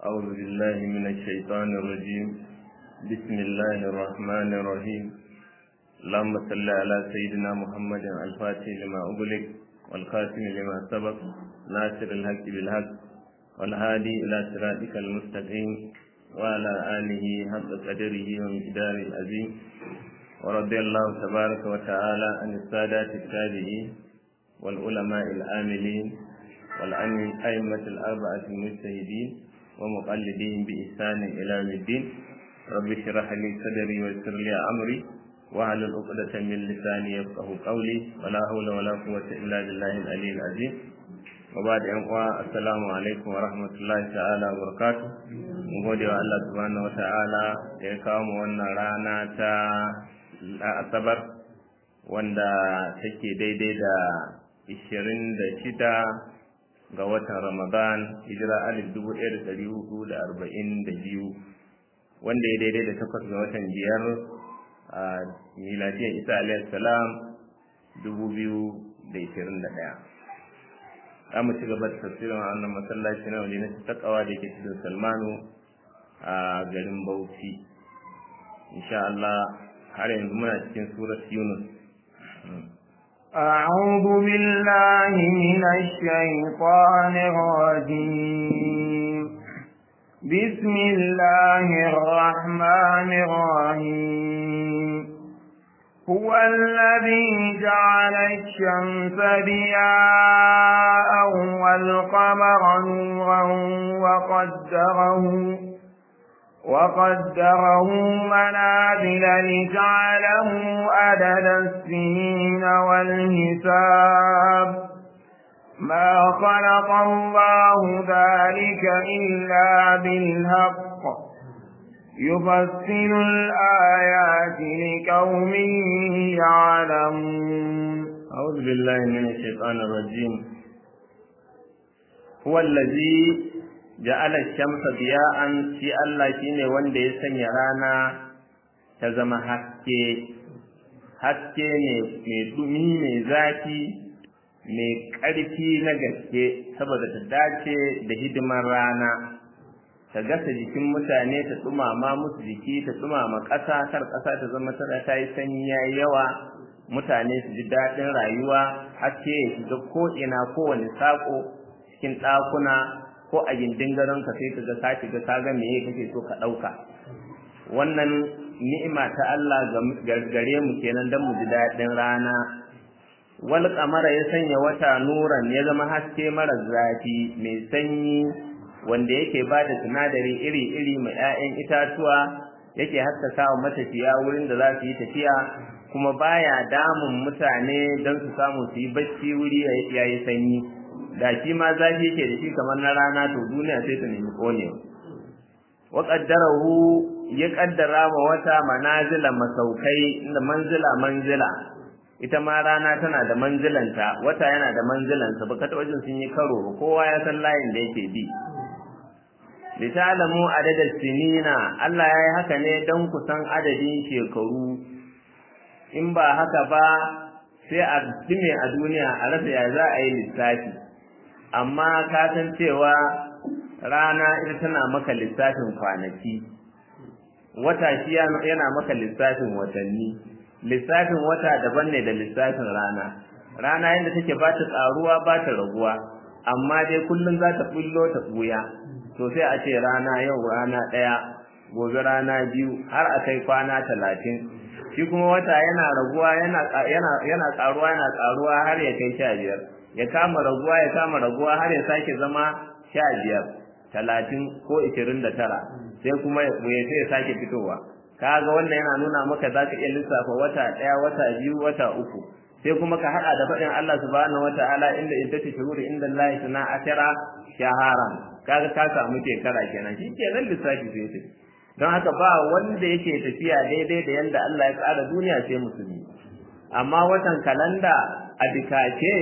أعوذ بالله من الشيطان الرجيم بسم الله الرحمن الرحيم اللهم صل على سيدنا محمد الفاتح لما أغلق والخاتم لما سبق ناصر الحق بالحق والهادي إلى صراطك المستقيم وعلى آله حق قدره ومقداره العظيم ورضي الله تبارك وتعالى عن السادات التابعين والعلماء العاملين والأئمة الأربعة المجتهدين ومقلدين بإحسان إلى يوم الدين رب اشرح لي صدري ويسر لي أمري واحلل عقدة من لساني يفقه قولي ولا حول ولا قوة إلا بالله العلي العظيم وبعد أن السلام عليكم ورحمة الله تعالى وبركاته mun gode wa Allah subhanahu wata'ala da ya kawo mu wannan rana ta asabar wanda take daidai da ishirin da shida ga watan ramadan hijira alif dubu ɗaya da ɗari hudu da arba'in da biyu wanda ya daidai da takwas ga watan biyar a miladiyar isa alayhi salam dubu biyu da ishirin da ɗaya za mu ci gaba da tafsirin wannan masallaci na waje na takawa da ke cikin salmanu a garin bauchi insha Allah har yanzu muna cikin surat yunus أعوذ بالله من الشيطان الرجيم بسم الله الرحمن الرحيم هو الذي جعل الشمس ضياء والقمر نورا وقدره وقدره منازل لجعله عدد السنين والحساب ما خلق الله ذلك إلا بالحق يفصل الآيات لقوم يعلمون أعوذ بالله من الشيطان الرجيم هو الذي ja'ala shamsa diya'an shi Allah shine wanda ya sanya rana ta zama haske haske ne mai dumi mai zafi mai ƙarfi na gaske saboda ta dace da hidimar rana ta gasa jikin mutane ta tsumama musu jiki ta tsumama ƙasa kar ƙasa ta zama tana ta yi sanyi yayi yawa mutane su ji daɗin rayuwa haske ya shiga ko'ina kowane saƙo cikin ɗakuna ko a gindin gadon ka sai kaga ka shiga ka ga meye kake so ka dauka wannan ni'ima ta Allah gare mu kenan dan mu ji dadin rana wal qamara ya sanya wata nuran ya zama haske mara zafi mai sanyi wanda yake ba da sinadari iri-iri mai 'ya'yan itatuwa yake haskaka wa matafiya wurin da za su yi tafiya kuma baya damun mutane don su samu su yi bacci wuri yayi sanyi da shi ma zafi yake da shi kamar na rana to duniya sai ta nemi konewa wa qaddarahu ya kaddara ma wata manazila masaukai inda manzila manzila ita ma rana tana da manzilanta wata yana da manzilansa baka ta wajen sun yi karo kowa ya san layin da yake bi litalamu adadal sinina Allah ya yi haka ne don ku san adadin shekaru in ba haka ba sai a dime a duniya a rasa ya za a yi lissafi amma ka san cewa rana ita tana maka lissafin kwanaki wata shi yana maka lissafin watanni lissafin wata daban ne da lissafin rana rana yadda take ba ta tsaruwa ba ta raguwa amma dai kullum za ta bullo ta buya to sai a ce rana yau rana ɗaya gobe rana biyu har a kai kwana talatin shi kuma wata yana raguwa yana yana tsaruwa yana tsaruwa har ya kai sha biyar ya kama raguwa ya kama raguwa har ya sake zama sha biyar talatin ko ishirin da tara sai kuma ya sai ya sake fitowa kaga wannan yana nuna maka za ka iya lissafa wata ɗaya wata biyu wata uku sai kuma ka haɗa da faɗin Allah subhanahu wataala inda in tace shuhuri inda Allah suna ashara shahara kaga ka samu shekara kenan shi ke nan lissafi sai sai don haka ba wanda yake tafiya daidai da yanda Allah ya tsara duniya sai musulmi amma watan kalanda a dikace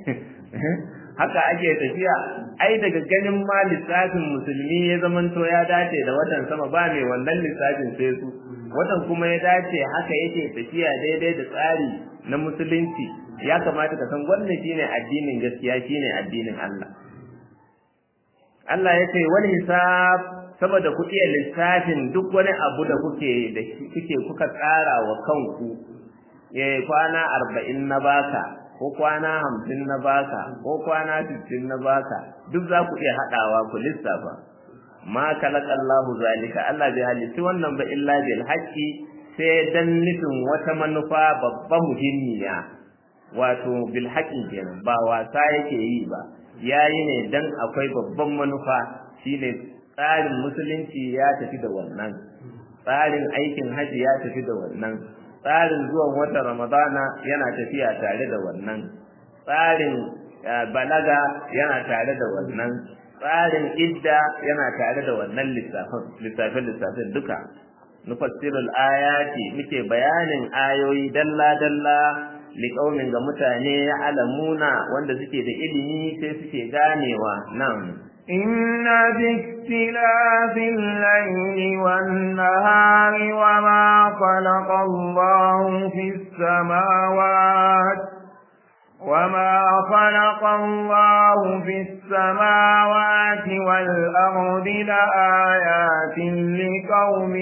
haka ake tafiya ai daga ganin ma lissafin musulmi ya zamanto ya dace da watan sama ba mai wannan lissafin sai su watan kuma ya dace haka yake tafiya daidai da tsari na musulunci ya kamata ka san wannan shine addinin gaskiya shine addinin Allah Allah ya ce wal hisab saboda ku iya lissafin duk wani abu da kuke da kuke kuka tsara wa kanku eh kwana arba'in na baka ko kwana hamsin na baka ko kwana sittin na baka duk za ku iya haɗawa ku lissafa ma kalakallahu zalika Allah bai halitti wannan ba illa bil haqqi sai dan nufin wata manufa babba muhimmiya wato bil haqqi kenan ba wasa yake yi ba yayi ne dan akwai babban manufa shine tsarin musulunci ya tafi da wannan tsarin aikin haji ya tafi da wannan tsarin zuwan watan ramadana yana tafiya tare da wannan tsarin balaga yana tare da wannan tsarin idda yana tare da wannan lissafin lissafin lissafin duka nufassirul ayati muke bayanin ayoyi dalla dalla liqaumin ga mutane ya alamuna wanda suke da ilimi sai suke ganewa nan إن في اختلاف الليل والنهار وما خلق الله في السماوات وما خلق الله في السماوات والأرض لآيات لقوم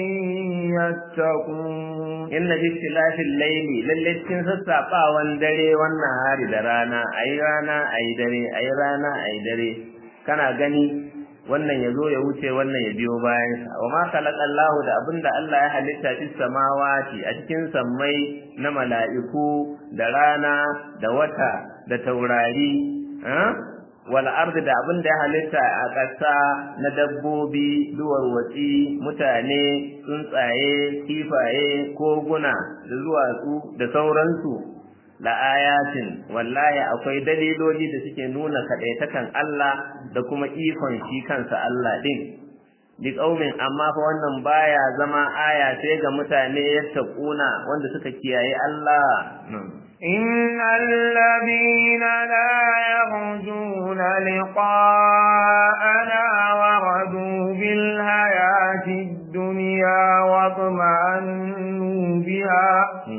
يتقون إن في اختلاف الليل للتين سسابا واندري والنهار درانا أي رانا أي دري أي رانا أي دري kana gani wannan ya zo ya wuce wannan ya biyo bayansa wa ma khalaqallahu da abinda Allah ya halitta fis samawati a cikin sammai na mala'iku da rana da wata da taurari wal ardi da abinda ya halitta a ƙasa na dabbobi duwar watsi mutane tsuntsaye kifaye koguna da duwatsu da sauransu la ayatin wallahi akwai daliloli da suke nuna kadaitakan Allah da kuma ikon shi kansa Allah din bi kaumin amma fa wannan baya zama aya sai ga mutane yattaquna wanda suka kiyaye Allah innal ladina la yarjuna liqa'ana wa radu bil hayati dunya wa tuma'annu biha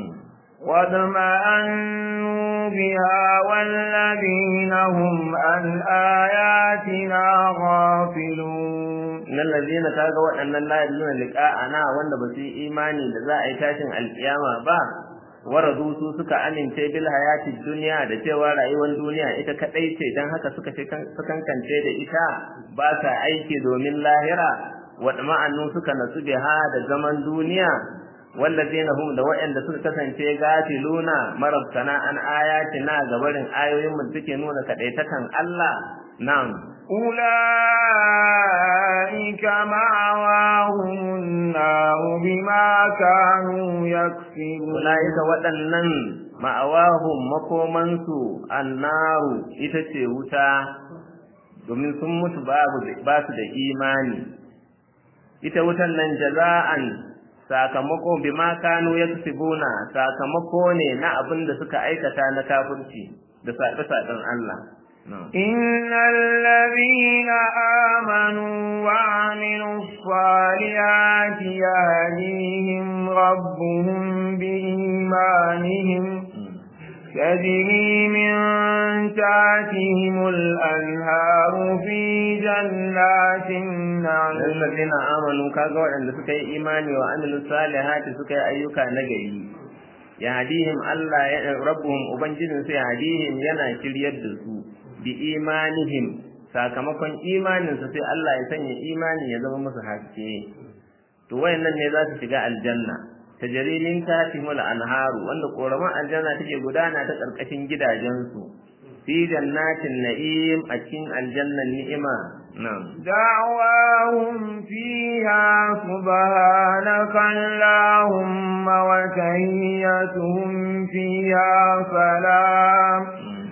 واطمأنوا بها والذين هم عن آياتنا غافلون إن الذين كاغا وأن لا يدلون لقاءنا وأن بسي إيماني لذا أيتاشن القيامة با waradu su suka amince bil hayati dunya da cewa rayuwar duniya ita kadai ce dan haka suka kankance da ita ba sa aiki domin lahira wa ma'annu suka nasu biha da zaman duniya wallazina hum da wa'anda suka kasance gafiluna marabtana an ayatina gabarin ayoyin mu suke nuna kadaitakan Allah na'am ulaika ma'awahum nar bima kanu yaksibun ulaika waɗannan ma'awahum makomansu annaru ita ce wuta domin sun mutu babu ba su da imani ita wutan nan jaza'an sakamako bima kanu yaksibuna sakamako ne na abin da suka aikata na kafirci da sabe-saben Allah innal ladina amanu wa amilus salihati yahdihim rabbuhum bi imanihim تجري من تحتهم الأنهار في جنات النعيم الذين آمنوا كاغا وعند سكي إيماني وعملوا الصالحات سكي أيوكا نجري يهديهم الله ربهم أبنجد سيهديهم ينا شريد su بإيمانهم sakamakon imaninsu sai Allah ya sanya imani ya zama musu haske to wayannan ne za su shiga aljanna tajarimin tatihul anharu wanda koraman aljanna take gudana ta karkashin gidajensu fi jannatin na'im a cikin aljannan ni'ima na'am da'wahum fiha subhanaka allahumma wa tahiyyatuhum fiha salam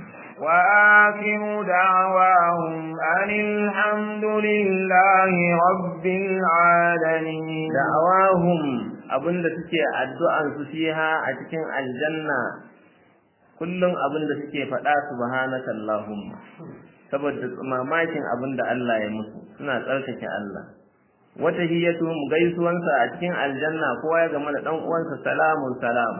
وآخر دعواهم أن الحمد لله رب العالمين دعواهم abinda suke addu'an su fiha a cikin aljanna kullum abinda suke faɗa subhanaka allahumma saboda mamakin abinda Allah ya musu suna tsarkake Allah wata hiyatuhum gaisuwansa a cikin aljanna kowa ya gama da dan uwansa salamun salam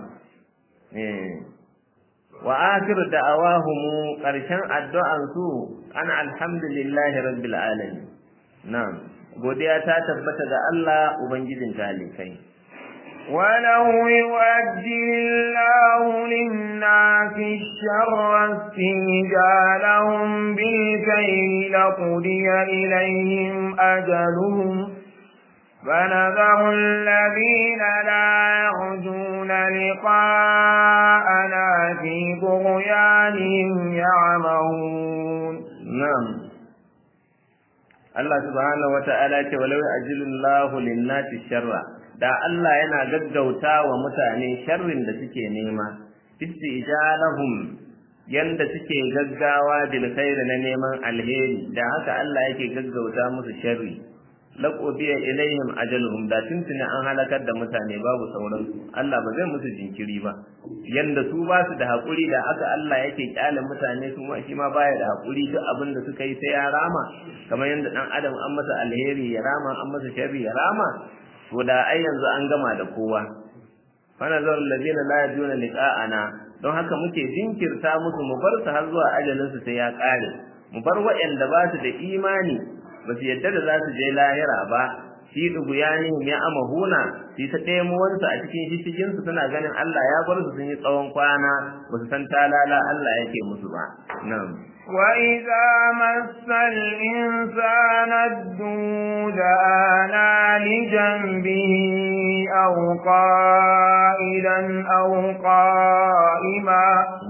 eh wa akhir da'awahum qarshan addu'an su ana alhamdulillahi rabbil alamin na'am godiya ta tabbata ga Allah ubangijin talikai ولو يؤجل الله للناس الشر استنجالهم بالكيل لقضي إليهم أجلهم فنذر الذين لا يرجون لقاءنا في طغيانهم يعمهون na'am Allah subhanahu wata'ala ce walau ajilullahu lin-nasi sharra da Allah yana gaggauta wa mutane sharrin da suke nema istijalahum yanda suke gaggawa bil khairi na neman alheri da haka Allah yake gaggauta musu sharri laqubiya ilaihim ajaluhum da tuntuni an halakar da mutane babu sauran Allah ba zai musu jinkiri ba yanda su ba su da hakuri da aka Allah yake kyale mutane su ma shi ma baya da hakuri duk abin da suka yi sai ya rama kamar yanda dan adam an masa alheri ya rama an masa sharri ya rama to da ai yanzu an gama da kowa fa nazar alladhina la yajuna liqa'ana don haka muke jinkirta musu mu bar su har zuwa ajalin su sai ya kare mu bar waɗanda ba su da imani ba su yadda da za su je lahira ba shi duguyanihim ya amahuna shi ta ɗemuwansu a cikin shishigin su suna ganin Allah ya bar su sun yi tsawon kwana ba su san talala Allah yake musu ba nan وإذا مس الإنسان الدود آنا لجنبه أو قائلا أو قائما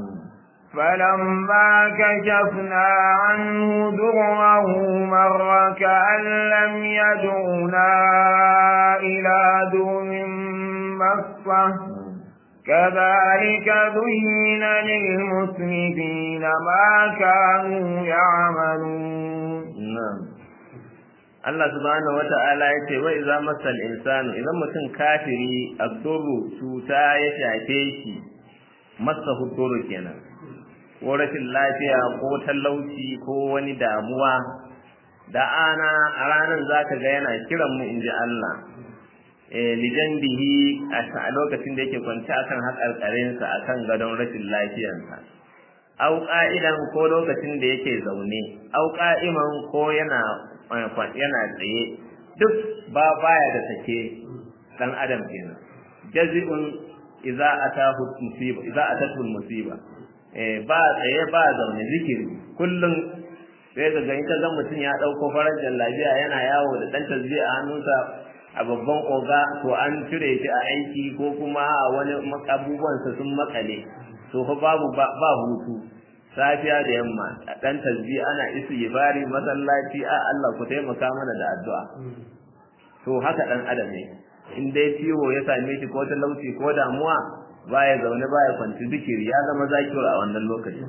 فلما كشفنا عنه ضره مر كأن لم يدعنا إلى دون مصة كذلك ذين للمسرفين ما كانوا يعملون نعم Allah subhanahu wata'ala ya ce wa iza masal insanu idan mutum kafiri abdurru cuta ya shafe shi masa huduru kenan ko rashin lafiya ko talauci ko wani damuwa da ana a ranar zaka ga yana kiran mu inji Allah lijan bihi a lokacin da yake kwanci akan haƙarƙarinsa akan gadon rashin lafiyarsa au ƙa'idan ko lokacin da yake zaune au ƙa'iman ko yana yana tsaye duk ba baya da sake dan adam kenan jazi'un idza atahu musiba idza atatu musiba eh ba tsaye ba zaune zikiri kullum sai ka ga ita ga mutum ya dauko farajar lafiya yana yawo da dan tasbih a hannunsa a babban oga to an cire shi a aiki ko kuma a wani abubuwansa sun makale to fa babu ba hutu safiya da yamma a dan tasbih ana istighfari masallaci a Allah ku taimaka mana da addu'a to haka dan adam ne in dai ciwo ya same shi ko talauci ko damuwa baya zaune baya kwanci zikiri ya zama zakiru a wannan lokacin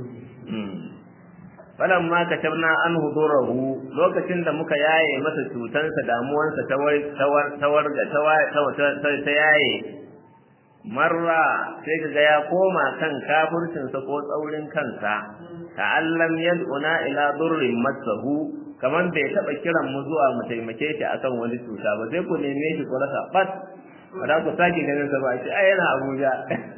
falan ma ka tabna an hudurahu lokacin da muka yaye masa cutansa damuwansa ta warga ta yaye marra sai kaga ya koma kan kafircinsa ko tsaurin kansa ka allam yad'una ila durrin masahu kaman bai taba kiran mu zuwa mu taimake shi akan wani cuta ba sai ku neme shi ku rasa bat ba za ku sake ganin sa ba shi ai yana Abuja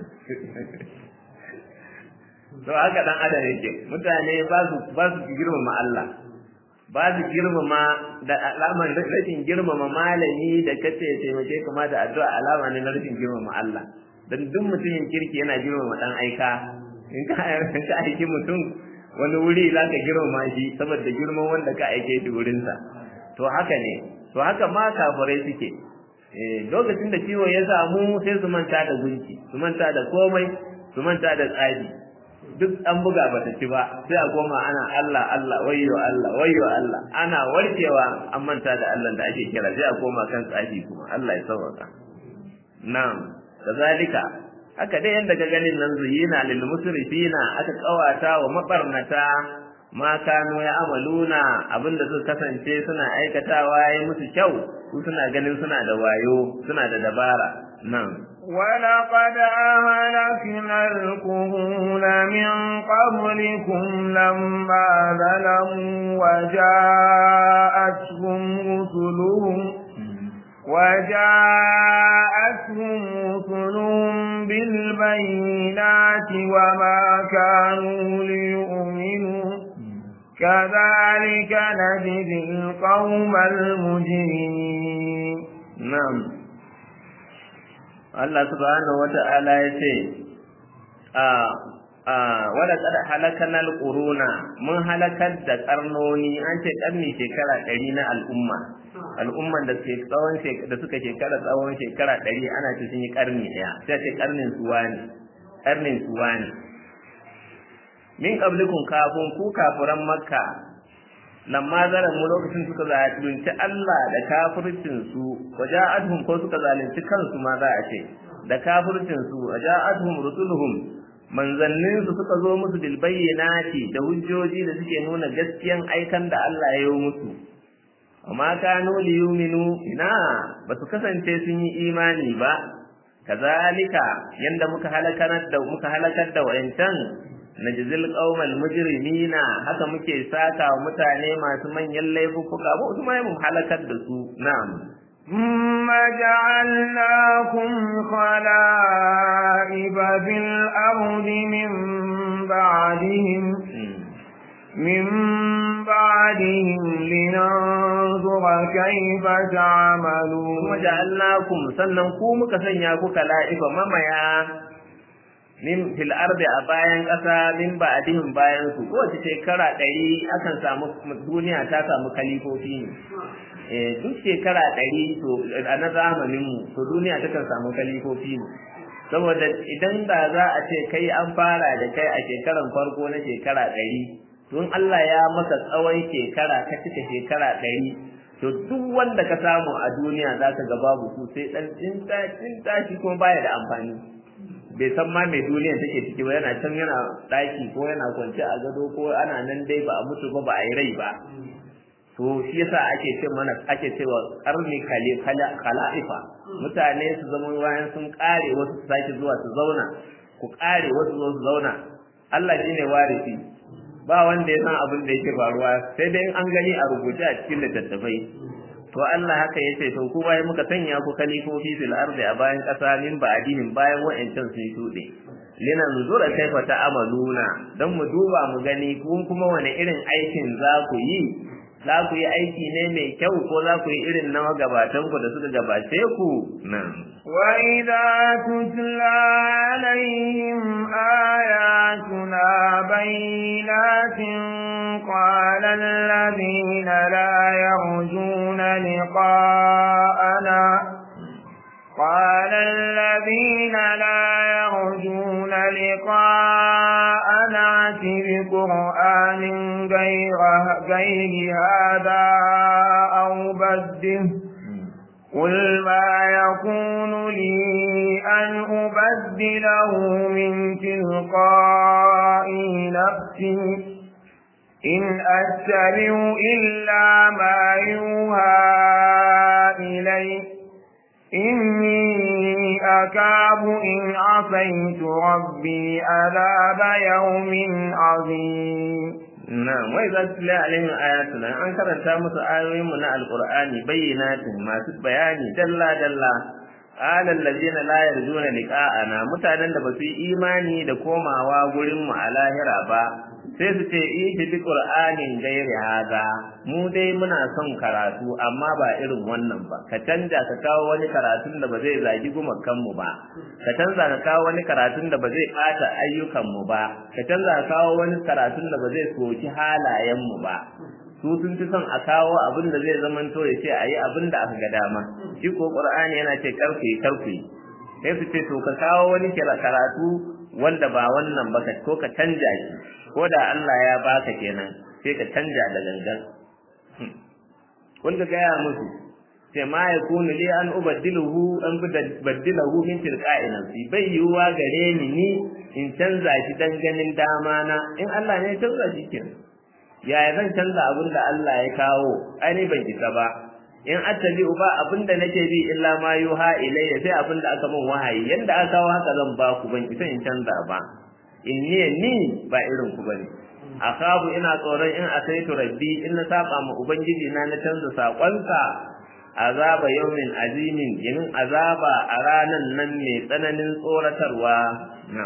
to haka dan adam yake mutane ba su ba su girmama Allah ba su girmama da alaman rashin girmama malami da kace taimake kuma da addu'a alama ne na rashin girmama Allah dan duk mutumin kirki yana girmama dan aika in ka ka aiki mutum wani wuri za ka girmama shi saboda girman wanda ka aike shi wurinsa to haka ne to haka ma kafirai suke eh lokacin da ciwo ya samu sai su manta da gunki su manta da komai su manta da tsari duk an buga bata ci ba sai a koma ana Allah Allah wayyo Allah wayyo Allah ana warkewa an manta da Allah da ake kira sai a koma kan tsafi kuma Allah ya sauka na'am kazalika haka dai yanda ka ganin nan zuyina lil musrifina aka kawata wa mabarnata ma kanu ya amaluna abinda suka kasance suna aikatawa yayi musu kyau su suna ganin suna da wayo suna da dabara nan ولقد أهلكنا القرون من قبلكم لما ظلموا وجاءتهم رسلهم وجاءتهم رسلهم بالبينات وما كانوا ليؤمنوا كذلك نجزي القوم المجرمين na'am Allah subhanahu wata'ala ya ce a a wala qad halakana alquruna mun halakar da karnoni an ce karni shekara 100 na al'umma al'umman da suke tsawon da suka shekara tsawon shekara 100 ana ce sun yi karni daya sai ce karnin suwani karnin suwani min qablikum kafun ku kafuran makka lamma zaran mu lokacin suka zalunci Allah da kafircin su waja'atuhum ko suka zalunci kansu ma za a ce da kafircin su waja'atuhum rusuluhum manzannin su suka zo musu bil bayyinati da hujjoji da suke nuna gaskiyan aikan da Allah ya yi musu amma kanu liyuminu ina ba su kasance sun yi imani ba kazalika yanda muka halakar da muka halakar da wayancan najzil qaumal mujrimina haka muke saka wa mutane masu manyan laifuka ba su mai mun halakar da su na'am ثم جعلناكم خلائف في الأرض من بعدهم من بعدهم لننظر كيف تعملون ثم جعلناكم sannan ku muka sanya ku kala'ifa mamaya min fil ardi a bayan ƙasa min ba'dihim bayan su kowace shekara ɗari akan samu duniya ta samu kalifofi ne eh duk shekara ɗari to a na zamanin mu to duniya ta kan samu kalifofi ne saboda idan da za a ce kai an fara da kai a shekaran farko na shekara ɗari tun Allah ya maka tsawon shekara ka cika shekara ɗari to duk wanda ka samu a duniya za ka ga babu su sai ɗan tsinta tsinta shi kuma baya da amfani bai san ma mai duniyar take ciki ba yana can yana ɗaki ko yana kwance a gado ko ana nan dai ba a mutu ba ba a yi rai ba to shi yasa ake ce mana ake cewa karni khala'ifa mutane su zama bayan sun kare wasu su sake zuwa su zauna ku kare wasu zo su zauna Allah shine warisi ba wanda ya san abin da yake faruwa sai dai an gani a rubuce a cikin littattafai to Allah haka yace to ku bai muka sanya ku kalifofi fil ardi a bayan kasa min ba'dihim bayan wa'ancan sun shude lina nuzura kaifa ta'amaluna dan mu duba mu gani kun kuma wani irin aikin za ku yi za ku yi aiki ne mai kyau ko za ku yi irin na magabatan ku da suka gabace ku nan وإذا تتلى عليهم آياتنا بينات قال الذين لا يرجون لقاءنا قال الذين لا يرجون لقاءنا بقرآن غير, غير هذا أو بده قل ما يكون لي أن أبدله من تلقاء نفسي إن أتبع إلا ما يوحى إلي إني أكاب إن عصيت ربي عذاب يوم عظيم Na'am wai za su la alaihim ayatuna an karanta musu ayoyin mu na alqur'ani bayyinatin masu bayani dalla dalla qala allazina la yarjuna liqa'ana mutanen da basu yi imani da komawa gurin mu a lahira ba sai su ce ihi bi qur'anin gairi haza mu dai muna son karatu amma ba irin wannan ba ka canja ka kawo wani karatun da ba zai zagi gumakan mu ba ka canza ka kawo wani karatun da ba zai bata ayyukan mu ba ka canza ka kawo wani karatun da ba zai soki halayen mu ba su sun fi son a kawo abin da zai zamanto ya ce a yi abin da aka ga dama shi ko qur'ani yana ce karku yi karku yi sai su ce to ka kawo wani karatu wanda ba wannan ba ko ka canja shi ko da Allah ya baka kenan sai ka canja da gangan kun ga gaya musu sai ma ya kunu li an ubaddiluhu an baddilahu min tilqa'i nafsi bai yiwuwa gare ni ni in canza shi dan ganin dama na in Allah ne ya canza shi kenan yaya zan canza abin da Allah ya kawo ai ban isa ba in attabi ba abin da nake bi illa ma yuha ilayya sai abin da aka min wahayi yanda aka kawo haka zan ba ku ban isa in canza ba in ni ni ba irin ku bane akabu ina tsoron in asaitu rabbi in na saba ma ubangiji na na canza sakonsa azaba yawmin azimin yin azaba a ranan nan mai tsananin tsoratarwa na'am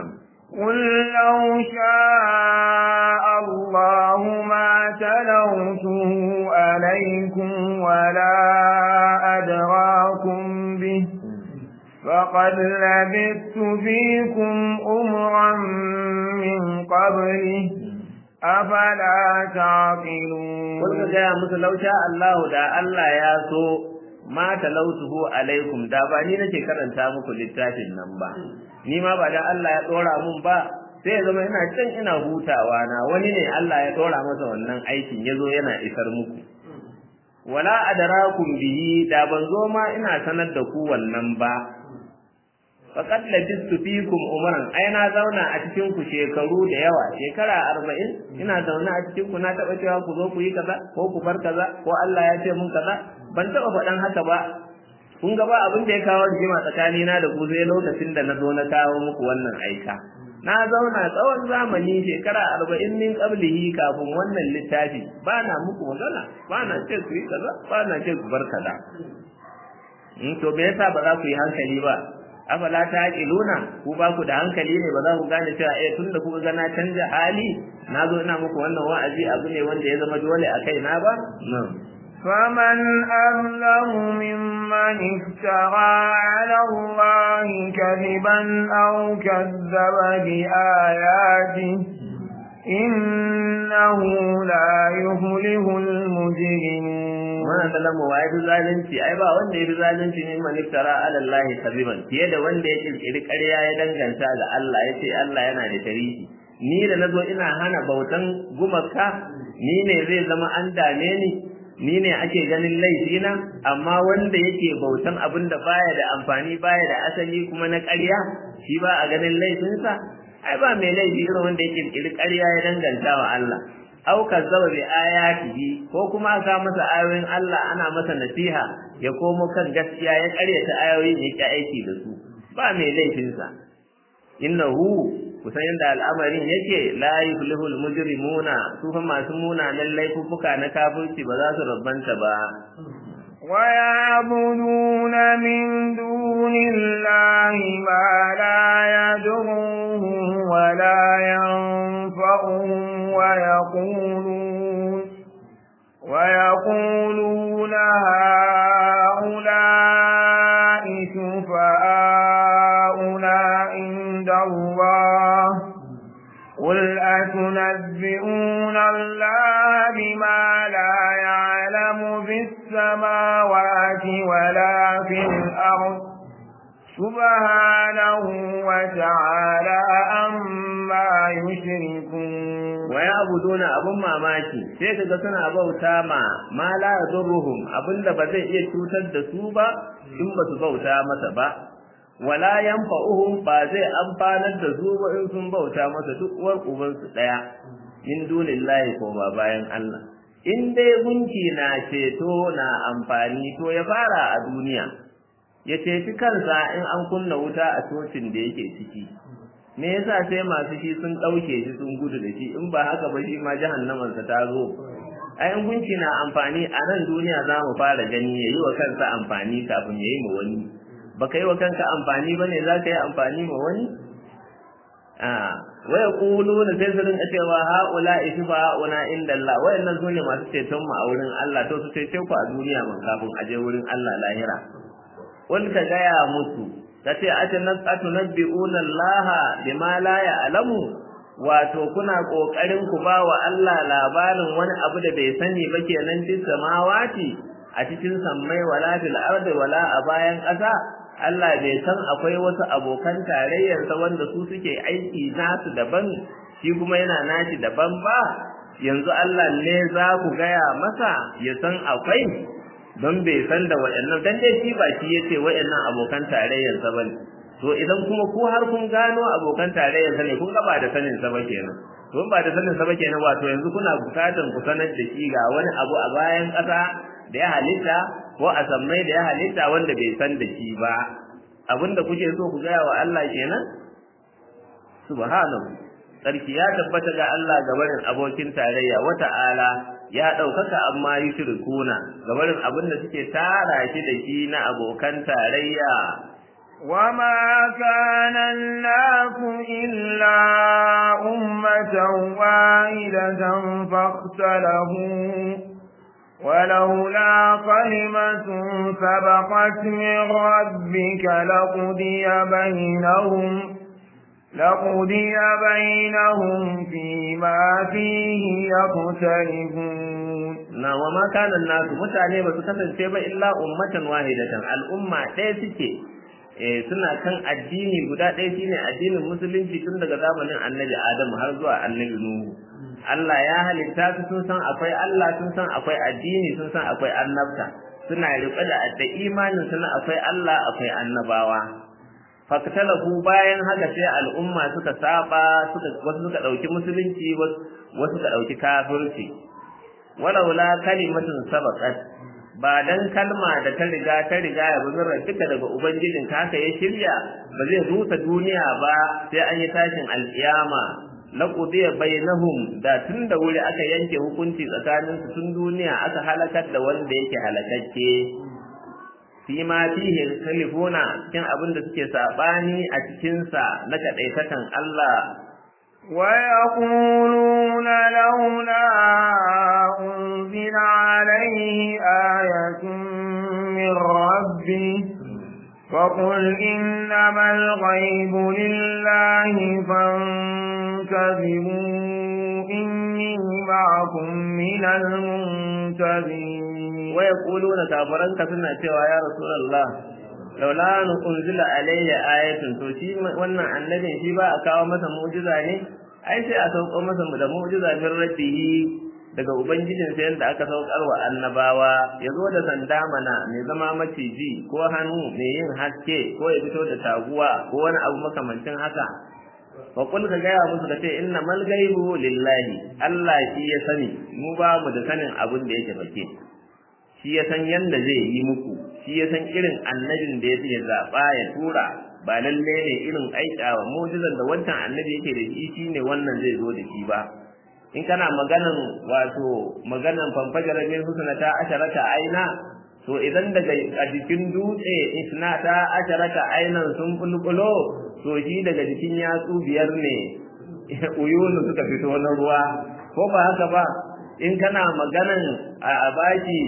قل لو شاء الله ما تلوته عليكم ولا أدراكم به فقد لبثت فيكم أمرا من قبله أفلا تعقلون قل يا musu law sha Allah da Allah ya so ma talautuhu alaikum da ba ni nake karanta muku littafin nan ba ni ma ba da Allah ya dora mun ba sai ya zama ina can ina hutawa na wani ne Allah ya dora masa wannan aikin yazo yana isar muku wala adrakum bihi da ban zo ma ina sanar da ku wannan ba faqad labistu fikum umran ai na zauna a cikin ku shekaru da yawa shekara 40 ina zauna a cikin ku na taba cewa ku zo ku yi kaza ko ku bar kaza ko Allah ya ce mun kaza ban taba faɗan haka ba kun ga ba abin da ya kawo rigima tsakani na da ku sai lokacin da na zo na kawo muku wannan aika na zauna tsawon zamani shekara arba'in min qablihi kafin wannan littafi ba na muku magana ba na ce ku yi kaza ba na ce ku bar kaza in to me yasa ba za ku yi hankali ba afala ta aqiluna ku ba ku da hankali ne ba za ku gane cewa eh tunda kuka ga na canja hali na zo ina muku wannan wa'azi abu ne wanda ya zama dole a kai na ba فمن أظلم ممن افترى على الله كذبا أو كذب بآياته إنه لا يفلح المجرمون mana zalamu wa yafi zalunci ai ba wanda yafi zalunci ne man iftara ala Allah kaziban fiye da wanda ya kirkiri ƙarya ya danganta ga Allah ya ce Allah yana da tarihi ni da nazo ina hana bautan gumaka ni ne zai zama an dame ni ni ne ake ganin laifina amma wanda yake bautan abin da baya da amfani baya da asali kuma na ƙarya shi ba a ganin laifinsa ai ba mai laifi irin wanda yake kirkiri ƙarya ya danganta wa Allah au kazzaba bi ayatihi ko kuma aka masa ayoyin Allah ana masa nasiha ya komo kan gaskiya ya ƙaryata ayoyin ya ki aiki da su ba mai laifinsa innahu kusan yadda al'amarin yake la yuflihul mujrimuna su fa masu munanan laifuffuka na kafirci ba za su rabbanta ba ويعبدون من دون الله ما لا يضرهم ولا ينفعهم ويقولون ويقولون هؤلاء شفعاؤنا عند الله قل أتنبئون الله بما لا يعلم في السماوات ولا في الأرض سبحانه وتعالى أما يشركون ويعبدون abun mamaki sai kaga suna bauta ma ma la yadurruhum abinda ba zai iya cutar da su ba in ba su bauta masa ba wala yanfa'uhum ba zai amfanar da su ba in sun bauta masa duk uwar uban su daya min dunillahi ko ba bayan Allah in dai gunki na ceto na amfani to ya fara a duniya ya ceci kansa in an kunna wuta a cocin da yake ciki me yasa sai masu shi sun ɗauke shi sun gudu da shi in ba haka ba shi ma jahannamansa ta zo ai in gunki na amfani a nan duniya za mu fara gani ya yi wa kansa amfani kafin ya yi ma wani ba ka yi wa kanka amfani ba ne za ka yi amfani ma wani waya kulu da sai su rinka cewa haula ishifa hauna inda Allah wayannan su ne masu ceton mu a wurin Allah to su cece ku a duniya man kafin a je wurin Allah lahira wal ka gaya musu kace atunabbi'una Allah bima la ya'lamu wato kuna kokarin ku ba wa Allah labarin wani abu da bai sani ba kenan cikin samawati a cikin sammai wala fil ardi wala a bayan ƙasa Allah bai san akwai wasu abokan tarayyarsa wanda su suke aiki nasu daban shi kuma yana nashi daban ba yanzu Allah ne za ku gaya masa ya san akwai don bai san da waɗannan dan dai shi ba shi yace waɗannan abokan tarayyarsa bane to idan kuma ku har kun gano abokan tarayyarsa ne kun ga ba da sanin sa ba kenan to ba da sanin sa ba kenan wato yanzu kuna bukatan ku sanar da shi ga wani abu a bayan ƙasa da ya halitta ko a sammai da ya halitta wanda bai san da shi ba abinda kuke so ku gaya wa Allah kenan subhanahu sarki ya tabbata ga Allah ga barin abokin tarayya wa ta'ala ya ɗaukaka amma yushrikuna ga barin abinda suke tara shi da shi na abokan tarayya وما كان الناس إلا أمة واحدة فاختلفوا ولولا كلمة سبقت من ربك لقضي بينهم لقضي بينهم فيما فيه يختلفون na wa ma kana nasu mutane ba su kasance ba illa ummatan wahidatan al'umma ɗaya suke eh suna kan addini guda ɗaya shine addinin musulunci tun daga zamanin annabi Adamu har zuwa annabi Nuhu Allah ya halitta su sun san akwai Allah sun san akwai addini sun san akwai annabta suna riƙe da da imanin suna akwai Allah akwai annabawa faktalahu bayan haka sai al'umma suka saba suka wasu suka dauki musulunci wasu suka dauki kafirci walaula kalimatun sabaqat ba dan kalma da ta riga ta riga ya buzura duka daga ubangijin ka haka ya shirya ba zai rusa duniya ba sai an yi tashin alkiyama laqudiya bainahum da tun da wuri aka yanke hukunci tsakanin su tun duniya aka halakar da wanda yake halakakke fi ma fihi kalifuna cikin abin da suke sabani a cikin sa na kadaitatan Allah ويقولون لولا أنزل عليه آية من ربه فقل إنما الغيب لله فانتظروا إني معكم من المنتظرين ويقولون كافران كسنا cewa ya rasulullah laula an unzila alayya ayatun to shi wannan annabin shi ba a kawo masa mu'jiza ne ai sai a sauko masa da mu'jiza min rabbihi daga ubangijin sa yanda aka saukar wa annabawa ya zo da sanda mana mai zama maciji ko hannu mai yin haske ko ya fito da taguwa ko wani abu makamancin haka fa kul ka gaya musu ka ce inna mal gaibu lillahi Allah shi ya sani mu ba mu da sanin abin da yake fake shi ya san yanda zai yi muku shi ya san irin annabin da ya zaɓa ya tura ba lalle ne irin aikawa mu'jizan da wancan annabi yake da shi shine wannan zai zo da shi ba in kana maganan wato maganan fanfajara min husnata asharata aina to idan daga a jikin dutse isnata asharata ainan sun bulbulo to shi daga jikin yatsu biyar ne uyunu suka fito na ruwa ko ba haka ba in kana maganan a baki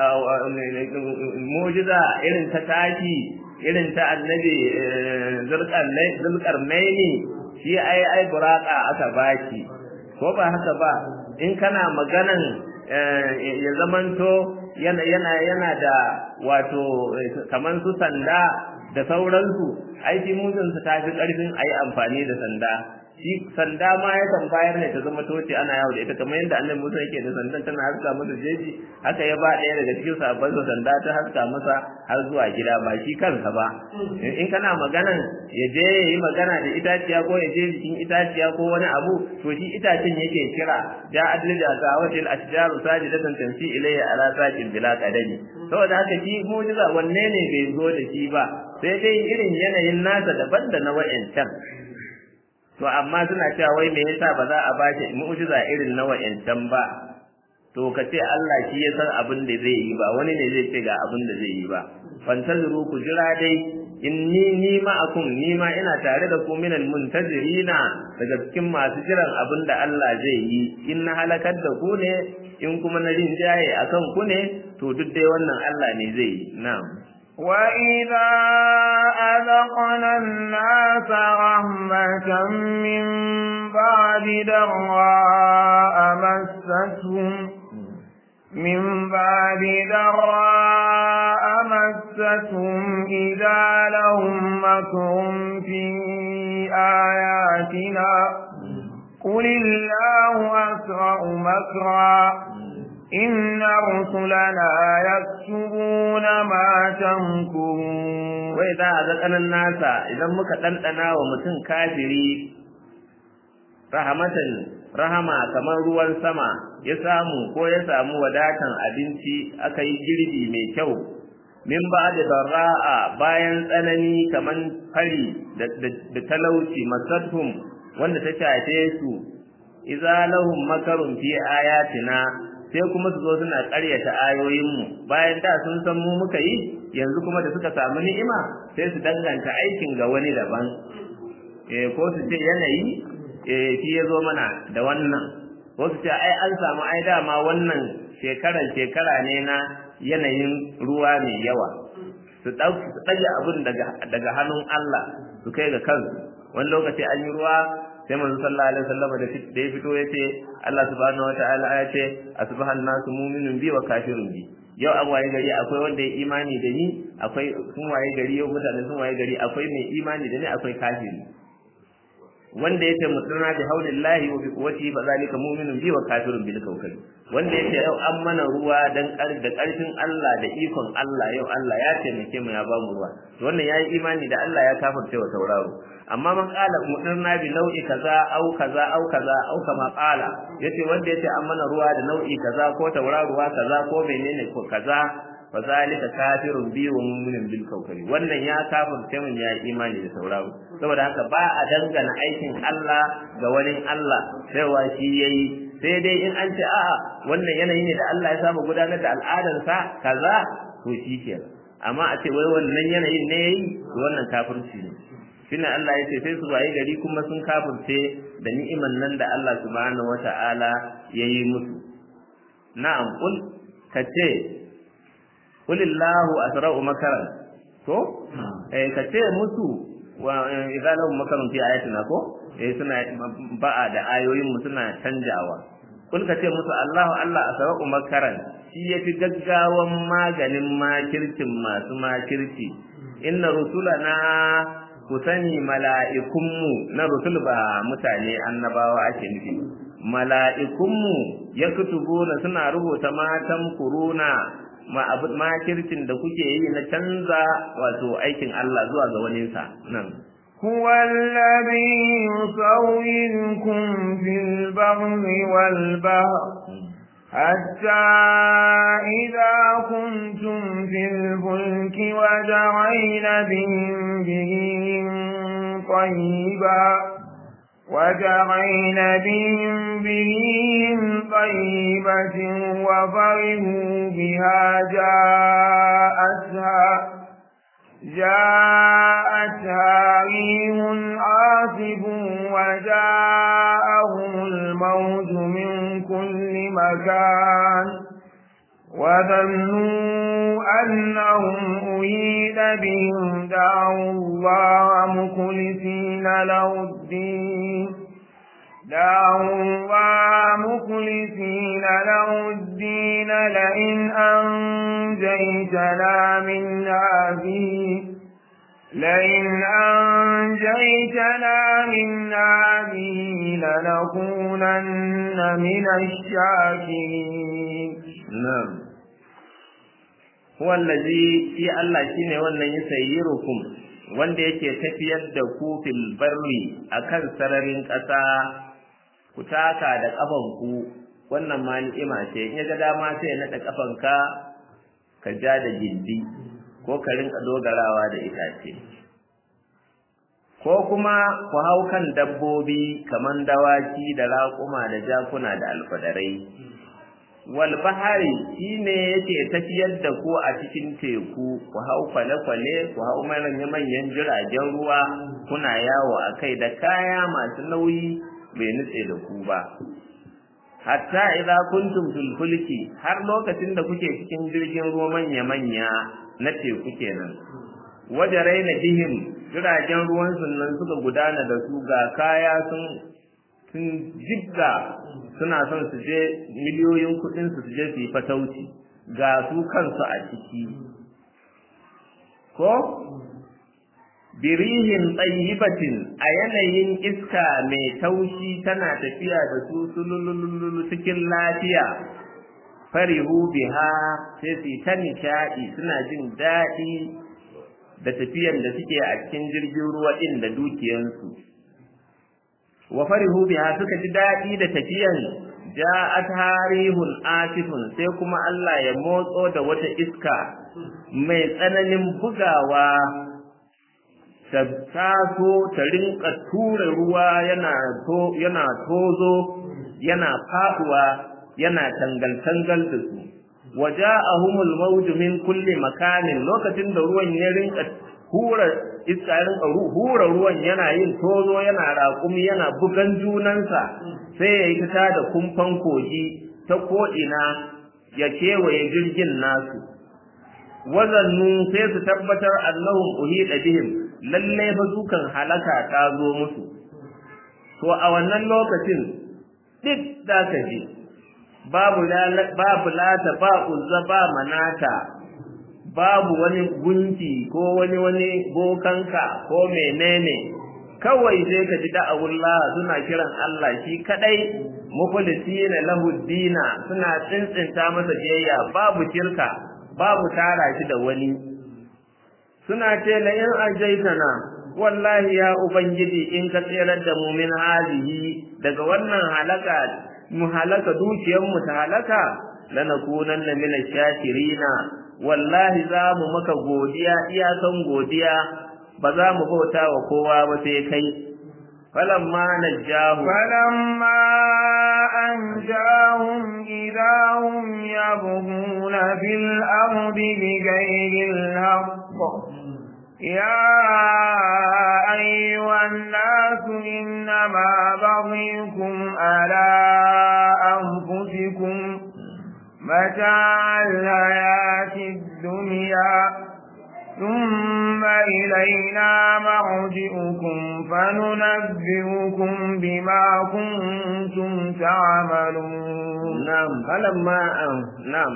mujiza irin ta taki irin ta annabi zulkarnaini shi ai ai buraka aka baki ko ba haka ba in kana maganan ya zamanto yana yana yana da wato kaman su sanda da sauransu ai shi mujinsa ta fi karfin ayi amfani da sanda shi sanda ma yakan bayar ne ta zama toce ana yawo da ita kamar yadda annabi Musa yake da sandan tana haska masa jeji haka ya ba ɗaya daga cikin sabon sa sanda ta haska masa har zuwa gida ba shi kansa ba in kana maganan ya je ya yi magana da itaciya ko ya je jikin itaciya ko wani abu to shi itacen yake kira ja adlija ta watil ashjaru sajidatan tansi ilayya ala saqil bila qadami saboda haka shi mu'jiza wanne ne bai zo da shi ba sai dai irin yanayin nasa daban da na wa'ancan to amma suna cewa wai me yasa ba za a bashi mu'jiza irin na wa'ancan ba to ka ce Allah shi ya san abin da zai yi ba wani ne zai ce ga abin da zai yi ba fantazuru ku jira dai inni ni ma'akum ni ma ina tare da ku minal muntazirina daga cikin masu jiran abin da Allah zai yi in na halakar da ku ne in kuma na rinjaye akan ku ne to duk dai wannan Allah ne zai yi na'am وإذا أذقنا الناس رحمة من بعد ضراء مستهم من بعد ضراء مستهم إذا لهم مكر في آياتنا قل الله أسرع مكرا إن رسلنا يكتبون ما تمكرون وإذا أذقنا الناس إذا muka ɗanɗana wa mutum kafiri rahmatan rahama kamar ruwan sama ya samu ko ya samu wadatan abinci aka yi girbi mai kyau min ba da barra'a bayan tsanani kaman fari da talauci masathum wanda ta shafe su idza lahum makarun fi ayatina sai kuma su zo suna ƙaryata ayoyinmu bayan da sun san mu muka yi yanzu kuma da suka samu ni'ima sai su danganta aikin ga wani daban eh ko su ce yanayi eh shi ya zo mana da wannan ko su ce ai an samu ai dama wannan shekaran shekara ne na yanayin ruwa mai yawa su ɗage abin daga hannun Allah su kai ga kansu wani lokaci an yi ruwa sai manzo sallallahu alaihi wasallam da da ya fito yace Allah subhanahu wataala ya ce asbahan nasu mu'minun bi wa kafirun bi yau an waye gari akwai wanda ya imani da ni akwai sun waye gari yau mutane sun waye gari akwai mai imani da ni akwai kafiri wanda yace musulna bi haulillahi wa bi quwwatihi fa zalika mu'minun bi wa kafirun bil kawkab wanda yace yau an mana ruwa dan da karfin Allah da ikon Allah yau Allah ya taimake mu ya ba mu ruwa to wannan yayi imani da Allah ya kafirce wa tauraro amma man qala mudirna bi nau'i kaza au kaza au kaza au kama qala yace wanda yace an mana ruwa da nau'i kaza ko tauraruwa kaza ko menene ko kaza fa zalika kafirun bi wa mu'minun bil kawkabi wannan ya kafirce mun ya imani da tauraro saboda haka ba a dangana aikin Allah ga wani Allah sai wa shi yayi sai dai in an ce a'a wannan yanayi ne da Allah ya saba gudanar da al'adarsa kaza to shi kenan amma a ce wai wannan yanayin ne yayi to wannan kafirci ne shine Allah ya ce sai su waye gari kuma sun kafirce da ni'iman nan da Allah subhanahu wata'ala ya yi musu na'am kul kace kulillahu asra'u makaran to eh kace musu wa idza lahum makarun fi ayatina ko eh suna ba'a da ayoyin mu suna canjawa kul kace musu Allahu Allah asra'u makaran shi yafi gaggawan maganin makircin masu makirci inna rusulana ku sani mala'ikunmu na rusul ba mutane annabawa ake nufi mala'ikunmu ya kutubuna suna rubuta matan kuruna makircin da kuke yi na canza wato aikin Allah zuwa ga waninsa nan هو الذي يصوركم في البر والبحر حتى إذا كنتم في الفلك وجعين بهم بهم طيبا وجعين بهم بهم طيبة وفرهوا بها جاءتها جاءتها ريح عاصف وجاءهم الموت من كل مكان وظنوا أنهم أريد بهم دعوا الله مخلصين له الدين دعوا الله مخلصين له الدين لئن أنجيتنا من هذه لئن أنجيتنا من هذه لنكونن من الشاكرين نعم هو الذي في الله shine wannan yasayyirukum wanda yake tafiyar da ku fil barri akan sararin ƙasa ku taka da ƙafanku wannan ma ni'ima ce in ya ga dama sai ya naɗa ƙafanka ka ja da gindi ko ka rinka dogarawa da itace ko kuma ku hau kan dabbobi kaman dawaki da raƙuma da jakuna da alfadarai wal bahari shine yake tafiyar da ku a cikin teku ku hau kwale-kwale ku hau manyan jiragen ruwa kuna yawo a kai da kaya masu nauyi bai nutse da ku ba hatta idza kuntum fil fulki har lokacin da kuke cikin jirgin ruwa manya-manya na teku kenan wajarai na bihim jiragen ruwan nan suka gudana da su ga kaya sun sun jibga suna son su je miliyoyin kuɗin su je su yi fatauci ga su kansu a ciki ko birihin tsayibatin a yanayin iska mai taushi tana tafiya da su sulululu cikin lafiya farihu biha sai su ta nishaɗi suna jin daɗi da tafiyan da suke a cikin jirgin ruwa ɗin da dukiyansu wa farihu biha suka ji daɗi da tafiyan ja'at harihun asifun sai kuma Allah ya motso da wata iska mai tsananin bugawa ta taso ta rinka tura ruwa yana to yana tozo yana faduwa yana tangal-tangal da su waja'ahumul mawju min kulli makanin lokacin da ruwan ya rinka hura iska ya rinka hura ruwan yana yin tozo yana raƙumi yana bugan junansa sai ya yi ta da kumfan kogi ta ko'ina ya kewaye jirgin nasu wazannu sai su tabbatar annahum uhida bihim lalle fa dukan halaka ta zo musu to a wannan lokacin duk da ka ji babu babu lata ba uzza ba manata babu wani gunki ko wani wani bokanka ko menene kawai sai ka ji da'awullah suna kiran Allah shi kadai mukhlisina lahu dina suna tsintsinta masa jayya babu shirka babu tara shi da wani suna ce la in ajaitana wallahi ya ubangiji in ka tsirar da mu min halihi daga wannan halaka mu halaka dukiyar mu ta halaka lanakunanna min ash-shakirina wallahi za mu maka godiya iyakan godiya ba za mu bauta wa kowa ba sai kai falamma najjahu falamma anjahum idahum yabghuna fil ardi bighayri al-haqq يا أيها الناس إنما بغيكم على أنفسكم متاع الحياة الدنيا ثم إلينا مرجئكم فننبئكم بما كنتم تعملون نعم فلما نعم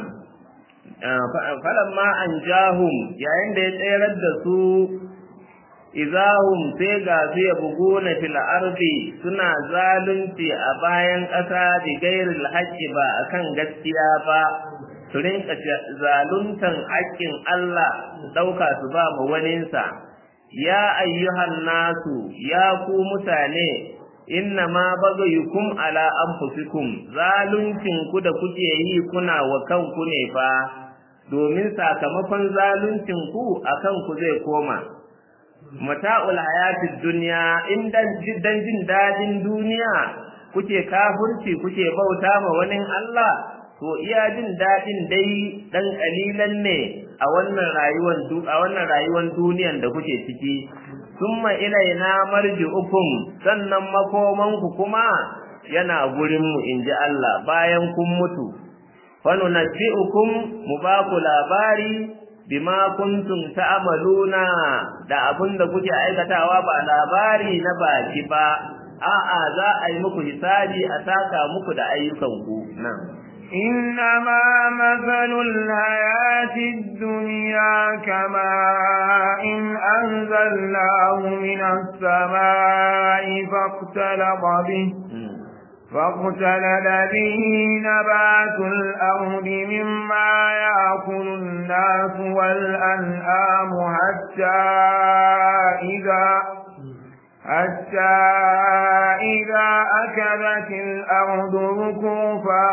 falamma an jahum yayin da ya tsayar da su izahum sai ga su ya buguna fil ardi suna zalunci a bayan ƙasa da gairil haƙƙi ba akan gaskiya ba su rinka zaluntan haƙƙin Allah su ɗauka su ba ma waninsa ya ayyuhan nasu ya ku mutane inna ma bagayukum ala anfusikum zaluncin ku da kuke yi kuna wa kanku ne fa domin sakamakon zaluncin ku akan ku zai koma mata'ul hayatid dunya in dan jin dadin duniya kuke kafirci kuke bauta ma wani Allah to iya jin dadin dai dan kalilan ne a wannan rayuwar a wannan rayuwar duniyan da kuke ciki summa ilaina marji'ukum sannan makomanku kuma yana gurin mu inji Allah bayan kun mutu fanunabbi'ukum mu ba ku labari bima kuntum ta'maluna da abin da kuke aikatawa ba labari na baki ba a'a za a yi muku hisabi a saka muku da ayyukanku nan إنما مثل الحياة الدنيا كماء إن أنزلناه من السماء فاختلط به فاختلل به نبات الأرض مما يأكل الناس والأنعام حتى إذا حتى إذا أكلت الأرض ركوفا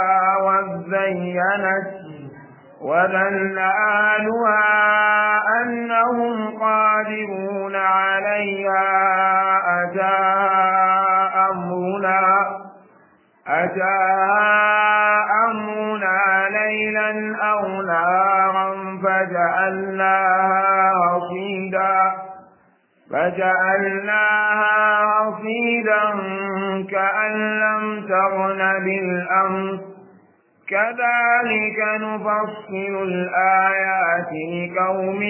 وزينت وظن أهلها أنهم قادرون عليها أتى أمرنا أتى أمرنا ليلا أو نارا فجعلناها حصيدا فجعلناها حصيدا كأن لم تغن بالأمس كذلك نفصل الآيات لقوم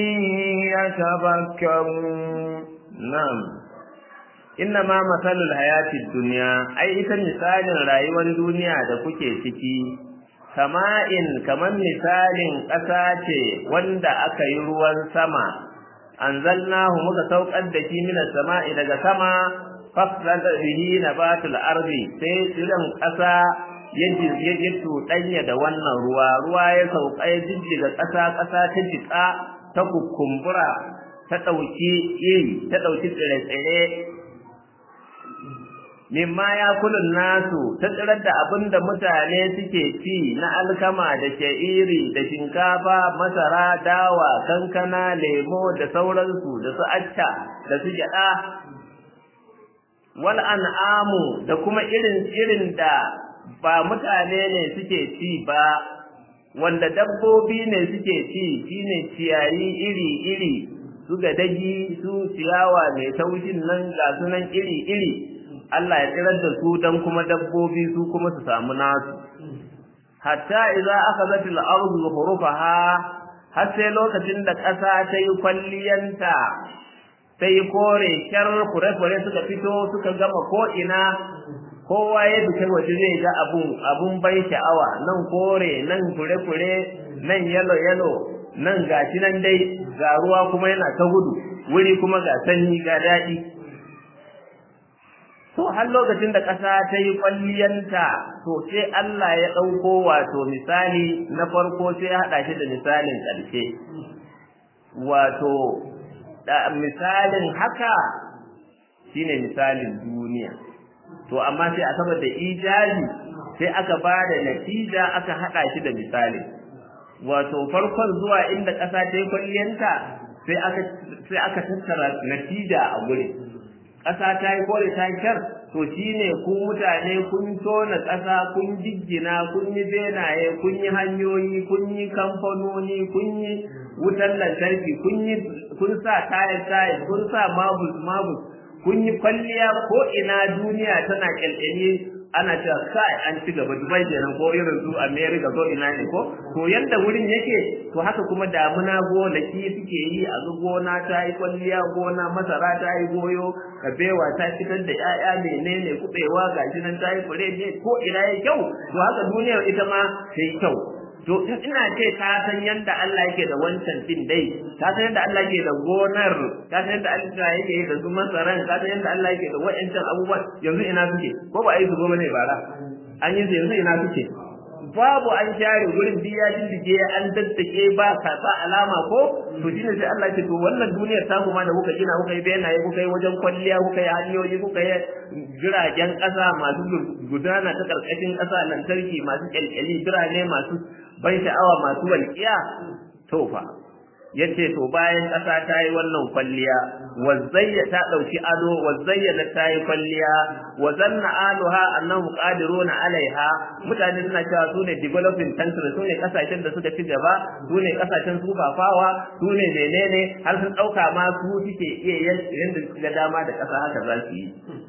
يتفكرون نعم inna ma masalul hayatid dunya ai ita misalin rayuwar duniya da kuke ciki kama'in kaman misalin ƙasa ce wanda aka yi ruwan sama anzalnahu muka saukar da shi minas sama'i daga sama fasal bihi nabatul ardi sai tsiran ƙasa ya ya tuɗanya da wannan ruwa ruwa ya sauka ya jijjiga ƙasa ƙasa ta jiƙa ta kukumbura ta ɗauki iri ta ɗauki tsire-tsire mimma ya kulun nasu ta tsirar da abin da mutane suke ci na alkama da sha'iri da shinkafa masara dawa kankana lemo da sauransu da su acca da su gyaɗa wal an'amu da kuma irin irin da ba mutane ne suke ci ba wanda dabbobi ne suke ci shine ciyayi iri-iri su dagi su ciyawa mai taushin nan ga sunan iri-iri Allah ya tsirar da su dan kuma dabbobi su kuma su samu nasu hatta idza akhadhat al-ardu zukhrufaha har sai lokacin da ƙasa ta yi kwalliyanta ta yi kore kyar fure-fure suka fito suka gama ko'ina kowa ya duka waje zai ga abun abun bai sha'awa nan kore nan fure-fure nan yalo-yalo nan gashi nan dai ga ruwa kuma yana ta gudu wuri kuma ga sanyi ga daɗi to har lokacin da ƙasa ta yi kwalliyanta to sai Allah ya ɗauko wato misali na farko sai ya haɗa shi da misalin ƙarshe wato misalin haka shine misalin duniya to amma sai a saboda ijazi sai aka ba da natija aka haɗa shi da misali wato farkon zuwa inda ƙasa ta yi kwalliyanta sai aka sai aka tattara natija a gurin ƙasa ta yi kore ta kyar to shine ku mutane kun tona ƙasa kun jiggina kun yi benaye kun yi hanyoyi kun yi kamfanoni kun yi wutar lantarki kun yi kun sa tayar tayar kun sa mabus mabus kun yi kwalliya ko ina duniya tana kyalkyali ana cewa kai an ci gaba Dubai kenan ko irin su America ko ina ne ko to yanda wurin yake to haka kuma damuna gonaki suke yi a ga gona ta yi kwalliya gona masara ta yi goyo kabewa ta fitar da 'ya'ya menene kubewa gashi nan ta yi fure ne ko ina yayi kyau to haka duniyar ita ma ta yi kyau to ina ce ta san yanda Allah yake da wancan din dai ta san yanda Allah yake da gonar ta san yanda Allah yake da su masaran ta san yanda Allah yake da wa'ancan abubuwan yanzu ina suke ko ba a yi su goma ne bara an yi su yanzu ina suke babu an share gurin biya dindige an daddake ba ka sa alama ko to shine sai Allah ce to wannan duniyar ta kuma da kuka gina kuka yi benaye kuka yi wajen kwalliya kuka yi hanyoyi kuka yi jiragen ƙasa masu gudana ta ƙarƙashin ƙasa lantarki masu ƙyalƙyali birane masu ban sha'awa masu walƙiya to fa yace to bayan ƙasa ta yi wannan kwalliya wazzayya ta ɗauki ado wazzayya ta yi kwalliya wa zanna aluha annahum qadiruna alaiha mutane suna cewa su ne developing country su ne kasashen da suka ci gaba su ne kasashen sufafawa su ne menene har sun ɗauka ma su suke iya yanda ga dama da ƙasa haka za su yi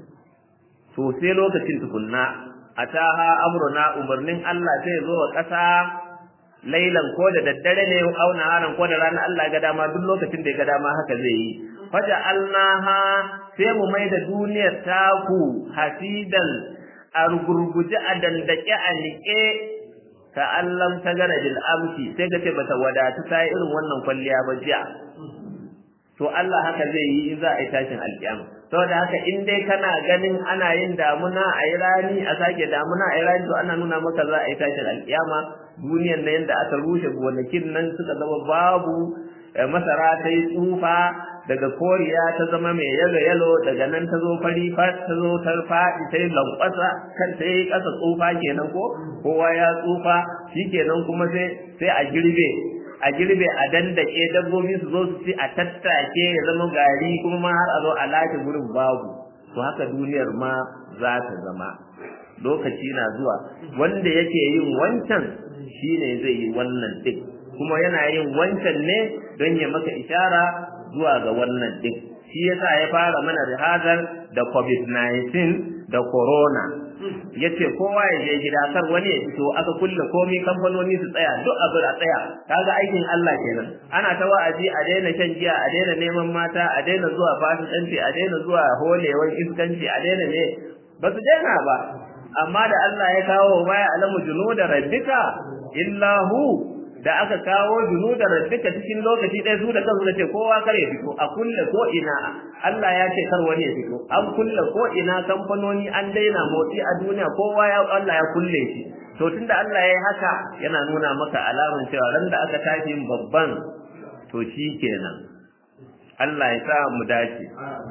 to sai lokacin tukunna ataha amruna umarnin Allah sai zo wa ƙasa lailan ko da daddare ne au naharan ko da rana Allah ga dama duk lokacin da ya ga dama haka zai yi faja alnaha sai mu mai da duniyar taku hasidan a rugurguje a dandake a niƙe ka allam ta gana bil amsi sai ga ce bata wadatu ta yi irin wannan kwalliya ba jiya to Allah haka zai yi in za a yi tashin alƙiyama saboda haka in dai kana ganin ana yin damuna a yi rani a sake damuna a yi rani to ana nuna maka za a yi tashin alƙiyama duniyar na yadda aka rushe gonakin nan suka zama babu masara ta yi tsufa daga koriya ta zama mai yalo yalo daga nan ta zo fari ta zo ta faɗi ta yi lankwasa kan ta yi ƙasa tsufa kenan ko kowa ya tsufa shi kenan kuma sai sai a girbe a girbe a dandake dabbobi su zo su ci a tattake ya zama gari kuma ma har a zo a lace gurin babu to haka duniyar ma za ta zama lokaci na zuwa wanda yake yin wancan shine zai yi wannan din kuma yana yin wancan ne don ya maka ishara zuwa ga wannan din shi yasa ya fara mana rihazar da covid-19 da corona yace kowa ya je gida kar wani ya fito aka kulle komai kamfanoni su tsaya duk abu a tsaya kaga aikin Allah kenan ana ta wa'azi a daina shan giya a daina neman mata a daina zuwa fasikanci a daina zuwa holewan iskanci a daina ne ba su daina ba amma da Allah ya kawo ma ya alamu junuda rabbika illa hu da aka kawo junuda rabbika cikin lokaci ɗaya su da kansu ce kowa kar ya fito a kulle ko ina Allah ya ce kar wani ya fito an kulle ko ina kamfanoni an daina motsi a duniya kowa ya Allah ya kulle shi to tunda Allah ya yi haka yana nuna maka alamun cewa ran da aka tashi babban to shi kenan Allah ya sa mu dace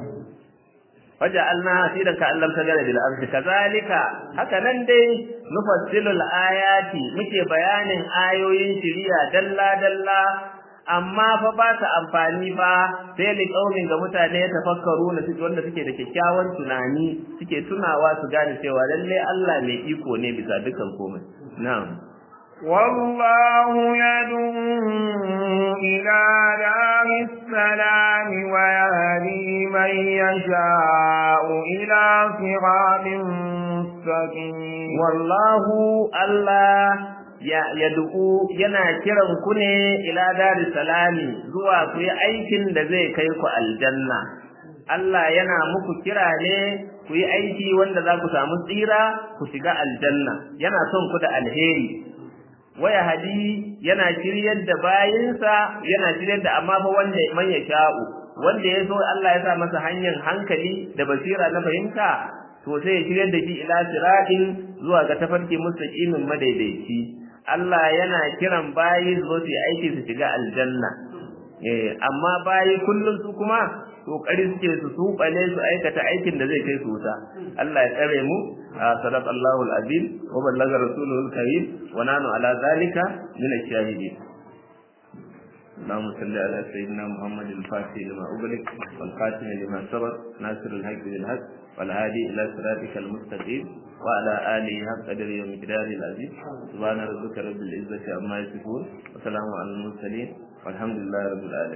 waja'alna hasidan ka allam tagara bil ardi kazalika haka nan dai nufassilul ayati muke bayanin ayoyin shiriya dalla dalla amma fa ba ta amfani ba sai li kaumin ga mutane tafakkaru na suke wanda suke da kyakkyawan tunani suke tunawa su gane cewa lalle Allah mai iko ne bisa dukan komai na'am والله يدعو إلى دار السلام ويهدي من يشاء إلى صراط مستقيم والله الله ya yad'u yana kiran ku ne ila daris salami zuwa ku yi aikin da zai kai ku aljanna Allah yana muku kira ne ku yi aiki wanda za ku samu tsira ku shiga aljanna yana son ku da alheri waya hadi yana shiryar da bayinsa yana shiryar da amma fa wanda man ya sha'u wanda ya so Allah ya sa masa hanyar hankali da basira na fahimta to sai ya shiryar da shi ila siratin zuwa ga tafarki mustaqimin madaidaici Allah yana kiran bayi zo su aiki su shiga aljanna eh amma bayi kullum su kuma kokari suke su subale su aikata aikin da zai kai su wuta Allah ya tsare mu sadaqallahu alazim wa ballaga rasuluhu alkarim wa nanu ala zalika min ash-shahidin اللهم صل على سيدنا محمد الفاتح لما أغلق والخاتم لما سبق ناصر الحق بالحق والهادي إلى صراطك المستقيم وعلى آله حق قدر يوم مقدار العزيز سبحان ربك رب العزة عما يصفون وسلام على المرسلين والحمد لله رب العالمين